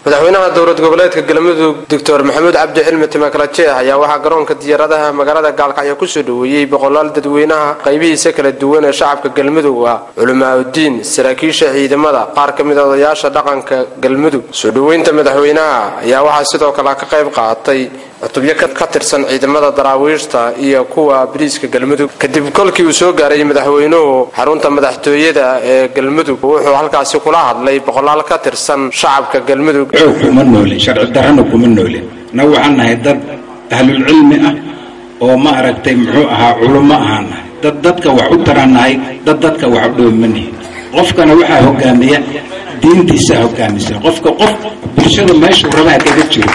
madaxweynaha dowlad goboleedka galmudug doctor maxamuud cabdi cilmi timakalajeex ayaa waxaa garoonka diyaaradaha magaalada gaalkacyo kusoo dhoweeyey boqolaal dadweynaha qaybihiisa kala duwan ee shacabka galmudug ah culimaauddiin saraakiisha ciidamada qaar ka mid a odayaasha dhaqanka galmudug soo dhoweynta madaxweynaha ayaa waxaa sidoo kale ka qayb qaatay cutubyo ka tirsan ciidamada daraawiishta iyo kuwa bariiska galmudug kadib kolkii uu soo gaaray madaxweynuhu xarunta madaxtooyada ee galmudug wuxuu halkaasi kula hadlay boqolaal ka tirsan shacabka galmudug xoog kuma noolin sharci darrana kuma noolin na waxaan nahay dad ahlulcilmi ah oo ma aragtay muxuu ahaa culummo ahaan nahay dad dadka wax u taraan nahay dad dadka wax u dhowmanihin qofkana waxaa hogaamiya diintiisaa hogaamisa qofka qof bulshada meeshuu rabaa kaga jiro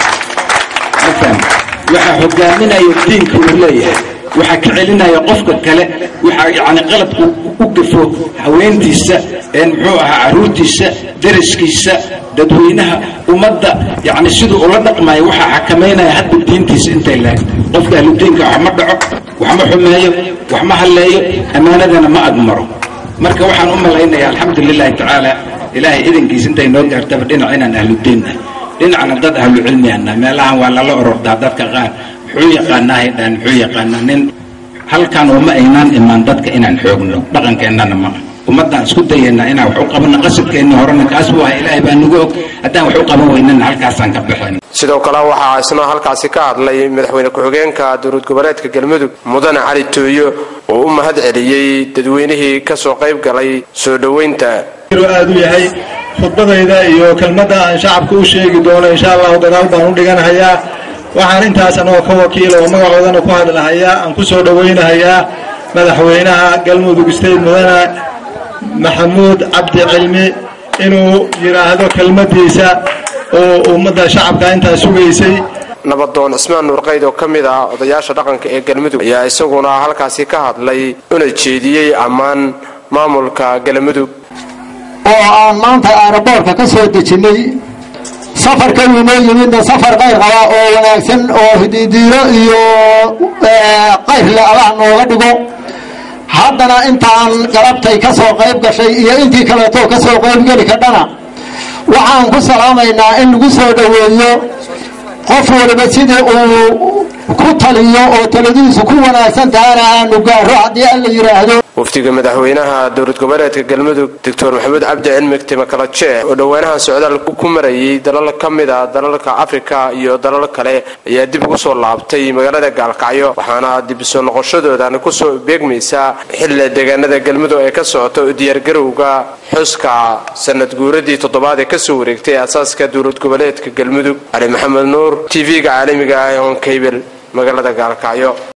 mafaham waxaa hogaaminaya diinka uu leeyahay waxaa ka celinaya qofka kale waxaa yacni qaladku u gafo haweentiisa muxuu ahaa carruurtiisa daraskiisa dadweynaha ummadda yacni siduu ula dhaqmaya waxaa xakamaynaya hadda diintiisa intay lahayd qofka ahludiinka wax ma dhaco wax ma xumeeyo wax ma halleeyo ammaanadana ma agmaro marka waxaan u malaynaya alxamdu lilahi tacaala ilaahay idankiisa intay noo gaartaba dhinac inaan ahludiinnahay dhinacna dad ahlu cilmiana meelahan waa lala orordaa dadka qaar muxuu yaqaanaahay dhaan muxuu yaqaanaa nin halkan uma aynaan imaan dadka inaan xoogno dhaqankeennana maa ummaddaan isku dayaynaa inaan wax u qabanno qasadkeenni horena kaas buu ahaa ilaahay baa nagu og haddaan wax u qaban weynana halkaasaan ka baxayn sidoo kale waxaa isna halkaasi ka hadlay madaxweyne ku-xigeenka dowlad goboleedka galmudug mudane cali tooyo oo u mahad celiyey dadweynihii kasoo qayb galay soo dhoweynta aad u yahay khudbadayda iyo kelmadda aan shacabka u sheegi doono insha allahu dagaal baan u dhiganahayaa waxaan intaas anagoo ka wakiila oo magacoodana ku hadlahayaa aan ku soo dhowaynahayaa madaxweynaha galmudug state mudane maxamuud cabdi cilmi inuu yidhaahdo kelmadiisa oo ummadda shacabka intaas sugaysay nabadoon cismaan nuurqayd oo ka mid ah odayaasha dhaqanka ee galmudug ayaa isaguna halkaasi ka hadlay una jeediyey ammaan maamulka galmudug oo aan maanta aeroboortka ka soo dejinnay safarka inoo yimidna safar qayr qaba oo wanaagsan oo hididiiro iyo qayrle allah nooga dhigo haddana intaan galabtay ka soo qayb gashay iyo intii kaleeto ka soo qaybgeli kadhana waxaan ku salaamaynaa in lagu soo dhoweeyo qof waliba sidii uu ku taliyo oo taladiisu ku wanaagsan tahana aanu gaaro haddii alla yidhaahdo wafdiga madaxweynaha dowlad goboleedka galmudug doctor maxamuud cabdi cilmi timakalajeex oo dhowaanahan socdaal ku marayay dalal ka mid a dalalka afrika iyo dalal kale ayaa dib ugu soo laabtay magaalada gaalkacyo waxaana dib soo noqoshadoodan kusoo beegmaysaa xilli deegaanada galmudug ee ka socota u diyaargarowga xuska sanad guuradii toddobaad ee kasoo wareegtay aasaaska dowlad goboleedka galmudug cali maxamed nuur t v-ga caalamiga ah ee honkabel magaalada gaalkacyo